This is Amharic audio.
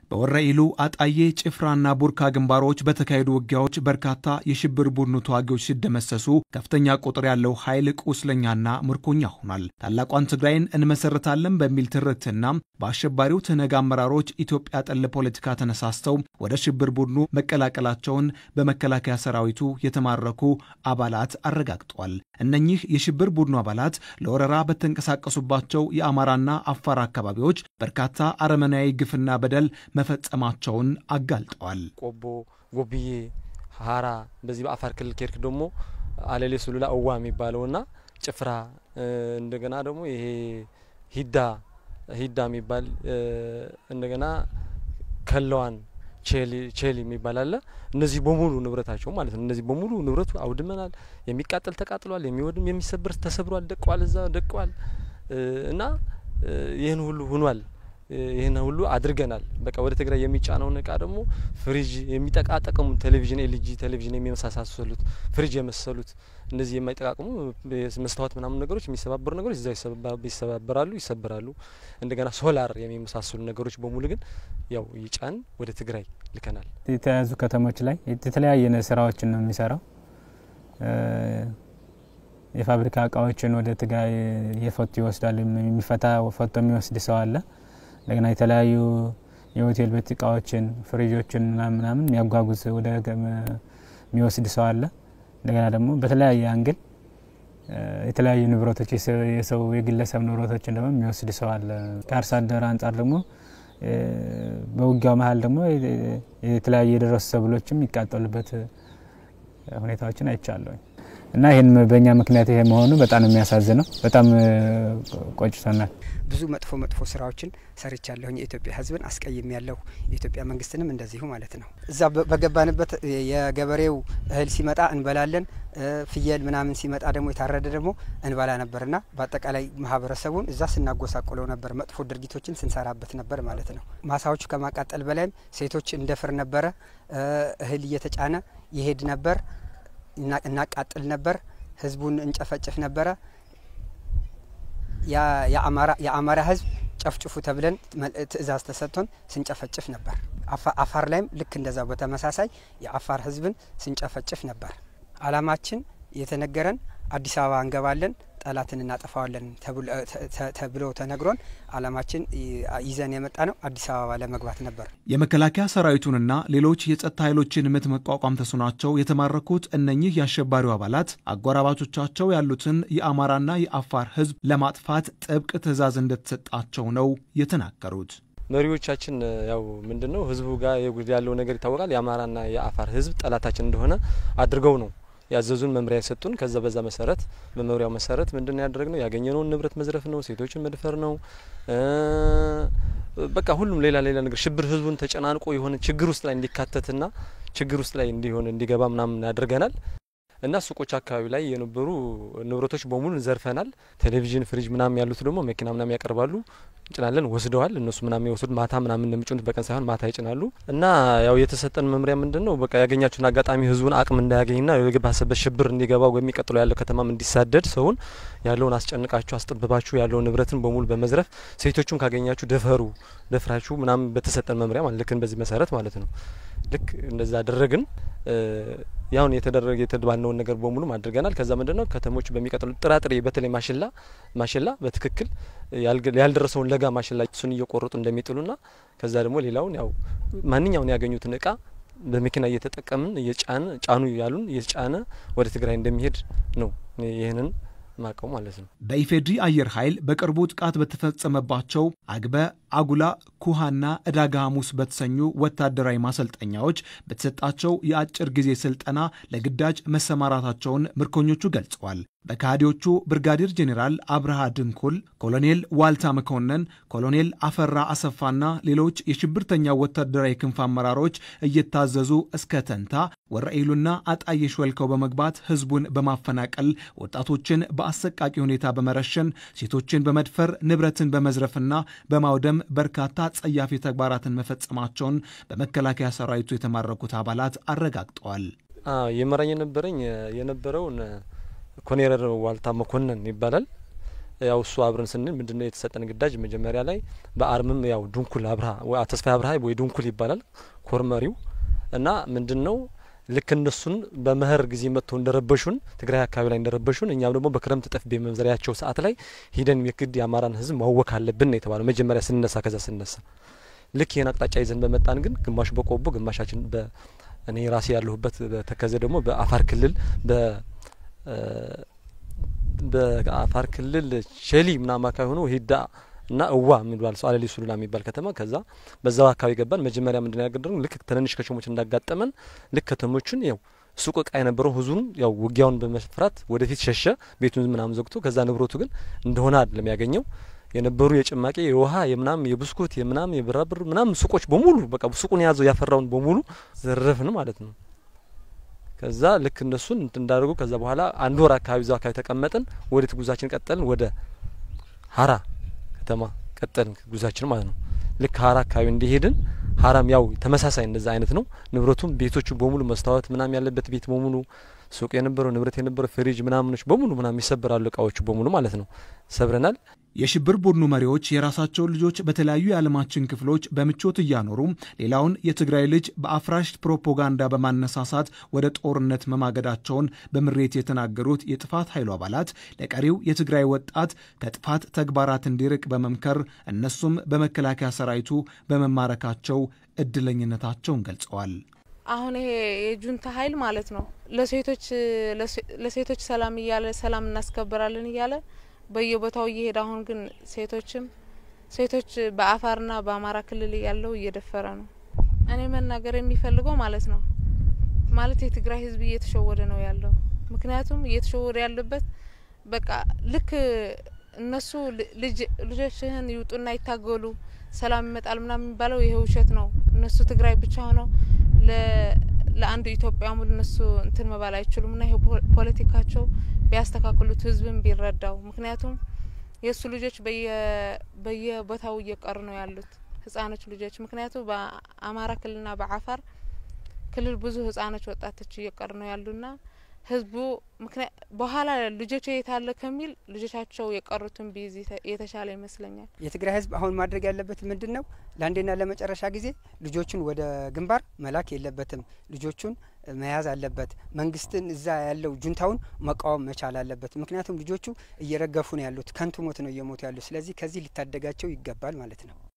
በወረኢሉ አጣዬ፣ ጭፍራና ቡርካ ግንባሮች በተካሄዱ ውጊያዎች በርካታ የሽብር ቡድኑ ተዋጊዎች ሲደመሰሱ ከፍተኛ ቁጥር ያለው ኃይል ቁስለኛና ምርኮኛ ሆኗል። ታላቋን ትግራይን እንመሰርታለን በሚል ትርክትና በአሸባሪው ትነግ አመራሮች ኢትዮጵያ ጠል ፖለቲካ ተነሳስተው ወደ ሽብር ቡድኑ መቀላቀላቸውን በመከላከያ ሰራዊቱ የተማረኩ አባላት አረጋግጧል። እነኚህ የሽብር ቡድኑ አባላት ለወረራ በተንቀሳቀሱባቸው የአማራና አፋር አካባቢዎች በርካታ አረመናዊ ግፍና በደል መፈጸማቸውን አጋልጠዋል። ቆቦ፣ ጎብዬ፣ ሀራ በዚህ በአፋር ክልል ኬርክ ደግሞ አለሌ ሱሉላ እዋ የሚባለውና ጭፍራ እንደገና ደግሞ ይሄ ሂዳ ሂዳ የሚባል እንደገና ከለዋን ቼሊ የሚባል አለ። እነዚህ በሙሉ ንብረታቸው ማለት ነው። እነዚህ በሙሉ ንብረቱ አውድመናል። የሚቃጠል ተቃጥሏል፣ የሚወድም የሚሰብር ተሰብሯል፣ ደቀዋል፣ እዛ ደቀዋል እና ይህን ሁሉ ሁኗል። ይህን ሁሉ አድርገናል። በቃ ወደ ትግራይ የሚጫነውን እቃ ደግሞ ፍሪጅ የሚጠቃጠቀሙ ቴሌቪዥን፣ ኤልጂ ቴሌቪዥን የሚመሳሰሉት ፍሪጅ የመሰሉት እነዚህ የማይጠቃቅሙ መስታወት ምናምን ነገሮች የሚሰባበሩ ነገሮች እዛ ይሰባበራሉ፣ ይሰበራሉ። እንደገና ሶላር የሚመሳሰሉ ነገሮች በሙሉ ግን ያው ይጫን ወደ ትግራይ ልከናል። የተያዙ ከተሞች ላይ የተለያየ ስራዎችን ነው የሚሰራው። የፋብሪካ እቃዎችን ወደ ትግራይ እየፈቱ ይወስዳል። የሚፈታ ፈቶ የሚወስድ ሰው አለ። እንደገና የተለያዩ የሆቴል ቤት እቃዎችን ፍሪጆችን ምናምን የሚያጓጉዝ ወደ የሚወስድ ሰው አለ። እንደገና ደግሞ በተለያየ አንግል የተለያዩ ንብረቶች የሰው የግለሰብ ንብረቶችን ደግሞ የሚወስድ ሰው አለ። ከአርሶ አደር አንጻር ደግሞ በውጊያው መሀል ደግሞ የተለያዩ የደረሱ ሰብሎችም የሚቃጠሉበት ሁኔታዎችን አይቻለሁኝ እና ይህን በእኛ ምክንያት ይሄ መሆኑ በጣም የሚያሳዝነው በጣም ቆጭቶናል። ብዙ መጥፎ መጥፎ ስራዎችን ሰርቻለሁኝ። የኢትዮጵያ ሕዝብን አስቀይም ያለሁ የኢትዮጵያ መንግስትንም እንደዚሁ ማለት ነው። እዛ በገባንበት የገበሬው እህል ሲመጣ እንበላለን፣ ፍየል ምናምን ሲመጣ ደግሞ የታረደ ደግሞ እንበላ ነበርና በአጠቃላይ ማህበረሰቡን እዛ ስናጎሳቁለው ነበር። መጥፎ ድርጊቶችን ስንሰራበት ነበር ማለት ነው። ማሳዎቹ ከማቃጠል በላይም ሴቶች እንደፍር ነበረ። እህል እየተጫነ ይሄድ ነበር። እናቃጥል ነበር። ህዝቡን እንጨፈጭፍ ነበረ። የአማራ ህዝብ ጨፍጭፉ ተብለን ትዕዛዝ ተሰጥቶን ስንጨፈጭፍ ነበር። አፋር ላይም ልክ እንደዛው በተመሳሳይ የአፋር ህዝብን ስንጨፈጭፍ ነበር። አላማችን የተነገረን አዲስ አበባ እንገባለን ጠላትን እናጠፋዋለን ተብሎ ተነግሮን አላማችን ይዘን የመጣ ነው አዲስ አበባ ለመግባት ነበር። የመከላከያ ሰራዊቱንና ሌሎች የጸጥታ ኃይሎችን ምት መቋቋም ተስኗቸው የተማረኩት እነኚህ የአሸባሪው አባላት አጎራባቾቻቸው ያሉትን የአማራና የአፋር ህዝብ ለማጥፋት ጥብቅ ትዕዛዝ እንደተሰጣቸው ነው የተናገሩት። መሪዎቻችን ያው ምንድን ነው ህዝቡ ጋር ያለው ነገር ይታወቃል። የአማራና የአፋር ህዝብ ጠላታችን እንደሆነ አድርገው ነው ያዘዙን መምሪያ የሰጡን። ከዛ በዛ መሰረት በመምሪያው መሰረት ምንድን ነው ያደረግነው? ያገኘነውን ንብረት መዝረፍ ነው፣ ሴቶችን መድፈር ነው። በቃ ሁሉም ሌላ ሌላ ነገር ሽብር ህዝቡን ተጨናንቆ የሆነ ችግር ውስጥ ላይ እንዲካተትና ችግር ውስጥ ላይ እንዲሆን እንዲገባ ምናምን ያደርገናል። እና ሱቆች አካባቢ ላይ የነበሩ ንብረቶች በሙሉ ዘርፈናል። ቴሌቪዥን፣ ፍሪጅ ምናምን ያሉት ደግሞ መኪና ምናምን ያቀርባሉ፣ እንጭናለን፣ ወስደዋል። እነሱ ምናምን የወሰዱት ማታ ምናምን እንደሚጭኑት በቀን ሳይሆን ማታ ይጭናሉ። እና ያው የተሰጠን መምሪያ ምንድን ነው በቃ ያገኛችሁን አጋጣሚ ህዝቡን አቅም እንዳያገኝና የገባሰበት ሽብር እንዲገባ የሚቀጥለው ያለው ከተማም እንዲሳደድ ሰውን ያለውን አስጨንቃችሁ አስጠብባችሁ ያለውን ንብረትን በሙሉ በመዝረፍ ሴቶቹም ካገኛችሁ ደፈሩ ደፍራችሁ ምናምን በተሰጠን መምሪያ ማለት ልክ በዚህ መሰረት ማለት ነው ልክ እንደዛ አደረግን። ያሁን የተደረገ የተባልነውን ነገር በሙሉ አድርገናል። ከዛ ምንድን ነው ከተሞች በሚቀጥሉ ጥራጥሬ በተለይ ማሽላ ማሽላ በትክክል ያልደረሰውን ለጋ ማሽላ እሱን እየቆረጡ እንደሚጥሉና ከዛ ደግሞ ሌላውን ያው ማንኛውን ያገኙትን እቃ በመኪና እየተጠቀምን እየጫን ጫኑ ያሉን እየጫነ ወደ ትግራይ እንደሚሄድ ነው ይህንን ማቀው ማለት ነው። በኢፌድሪ አየር ኃይል በቅርቡ ጥቃት በተፈጸመባቸው አግበ፣ አጉላ፣ ኩሃና ዕዳጋ ሐሙስ በተሰኙ ወታደራዊ ማሰልጠኛዎች በተሰጣቸው የአጭር ጊዜ ስልጠና ለግዳጅ መሰማራታቸውን ምርኮኞቹ ገልጸዋል። በካህዲዎቹ ብርጋዴር ጄኔራል አብርሃ ድንኩል፣ ኮሎኔል ዋልታ መኮንን፣ ኮሎኔል አፈራ አሰፋና ሌሎች የሽብርተኛ ወታደራዊ ክንፍ አመራሮች እየታዘዙ እስከ ተንታ ወረኢሉና አጣዬ ሾልከው በመግባት ህዝቡን በማፈናቀል ወጣቶችን በአሰቃቂ ሁኔታ በመረሸን ሴቶችን በመድፈር ንብረትን በመዝረፍና በማውደም በርካታ ጸያፊ ተግባራትን መፈጸማቸውን በመከላከያ ሰራዊቱ የተማረኩት አባላት አረጋግጠዋል። የመራኝ የነበረኝ የነበረውን ኮኔረር ዋልታ መኮንን ይባላል። ያው እሱ አብረን ስንል ምንድነው የተሰጠን ግዳጅ መጀመሪያ ላይ በአርምም ያው ዱንኩል አብርሃ ተስፋ አብርሃ ወይ ዱንኩል ይባላል ኮርመሪው እና ምንድነው ልክ እነሱን በመኸር ጊዜ መጥተው እንደረበሹን ትግራይ አካባቢ ላይ እንደረበሹን እኛም ደግሞ በክረምት ጠፍ በመዝሪያቸው ሰዓት ላይ ሂደን የግድ የአማራን ህዝብ ማወክ አለብን ነው የተባለው መጀመሪያ ስንነሳ። ከዛ ስንነሳ ልክ ይህን አቅጣጫ ይዘን በመጣን ግን ግማሹ በቆቦ ግማሻችን በ እኔ ራሴ ያለሁበት በተከዘ ደግሞ በአፋር ክልል በ በአፋር ክልል ሸሊ ምናምን አካባቢ ሆኖ ሂዳ እና እዋ የሚባል ሰው አለሊ ሱሉላ የሚባል ከተማ ከዛ በዛው አካባቢ ገባን። መጀመሪያ ምንድን ያገደረው ልክ ትንንሽ ከተሞች እንዳጋጠመን ልክ ከተሞችን ያው ሱቅ እቃ የነበረው ህዝቡን ያው ውጊያውን በመፍራት ወደፊት ሸሸ፣ ቤቱን ምናምን ዘግቶ። ከዛ ንብረቱ ግን እንደሆነ አይደለም ያገኘው የነበሩ የጭማቂ የውሃ የምናም የብስኩት የምናም የብራብር ምናም ሱቆች በሙሉ በቃ ሱቁን የያዘው ያፈራውን በሙሉ ዘረፍን ማለት ነው። ከዛ ልክ እነሱን እንዳደርጉ ከዛ በኋላ አንድ ወር አካባቢ ዛው አካባቢ ተቀመጥን። ወዴት ጉዛችን ቀጠልን? ወደ ሀራ ከተማ ቀጠልን ጉዛችን ማለት ነው። ልክ ሀራ አካባቢ እንዲሄድን ሀራም ያው ተመሳሳይ እንደዛ አይነት ነው። ንብረቱም ቤቶቹ በሙሉ መስታወት ምናም ያለበት ቤት በሙሉ ሱቅ የነበረው ንብረት የነበረው ፍሪጅ ምናምኖች በሙሉ ምናም ይሰበራሉ እቃዎቹ በሙሉ ማለት ነው። ሰብረናል። የሽብር ቡድኑ መሪዎች የራሳቸውን ልጆች በተለያዩ የዓለማችን ክፍሎች በምቾት እያኖሩ ሌላውን የትግራይ ልጅ በአፍራሽ ፕሮፓጋንዳ በማነሳሳት ወደ ጦርነት መማገዳቸውን በምሬት የተናገሩት የጥፋት ኃይሉ አባላት ለቀሪው የትግራይ ወጣት ከጥፋት ተግባራት እንዲርቅ በመምከር እነሱም በመከላከያ ሰራዊቱ በመማረካቸው እድለኝነታቸውን ገልጸዋል። አሁን ይሄ የጁንታ ኃይል ማለት ነው ለሴቶች ለሴቶች ሰላም እያለ ሰላም እናስከብራለን እያለ በየቦታው እየሄደ አሁን ግን ሴቶችም ሴቶች በአፋርና በአማራ ክልል ያለው እየደፈረ ነው። እኔ መናገር የሚፈልገው ማለት ነው ማለት የትግራይ ሕዝብ እየተሸወደ ነው ያለው። ምክንያቱም እየተሸወደ ያለበት በቃ ልክ እነሱ ልጆችህን ይውጡና ይታገሉ ሰላም ይመጣል ምናምን የሚባለው ይሄ ውሸት ነው። እነሱ ትግራይ ብቻ ሆነው ለአንድ ኢትዮጵያ ሙሉ እነሱ እንትን መባል አይችሉም። ና ይሄ ፖለቲካቸው ቢያስተካክሉት ህዝብን ቢረዳው። ምክንያቱም የእሱ ልጆች በየቦታው እየቀሩ ነው ያሉት ህጻኖች ልጆች። ምክንያቱም በአማራ ክልልና በአፋር ክልል ብዙ ህጻኖች ወጣቶች እየቀሩ ነው ያሉና ህዝቡ በኋላ ልጆች የታለ ከሚል ልጆቻቸው የቀሩትን ቢይዝ የተሻለ ይመስለኛል። የትግራይ ህዝብ አሁን ማድረግ ያለበት ምንድን ነው? ለአንዴና ለመጨረሻ ጊዜ ልጆቹን ወደ ግንባር መላክ የለበትም። ልጆቹን መያዝ አለበት። መንግስትን እዛ ያለው ጁንታውን መቃወም መቻል አለበት። ምክንያቱም ልጆቹ እየረገፉ ነው ያሉት፣ ከንቱ ሞት ነው እየሞቱ ያሉት። ስለዚህ ከዚህ ሊታደጋቸው ይገባል ማለት ነው።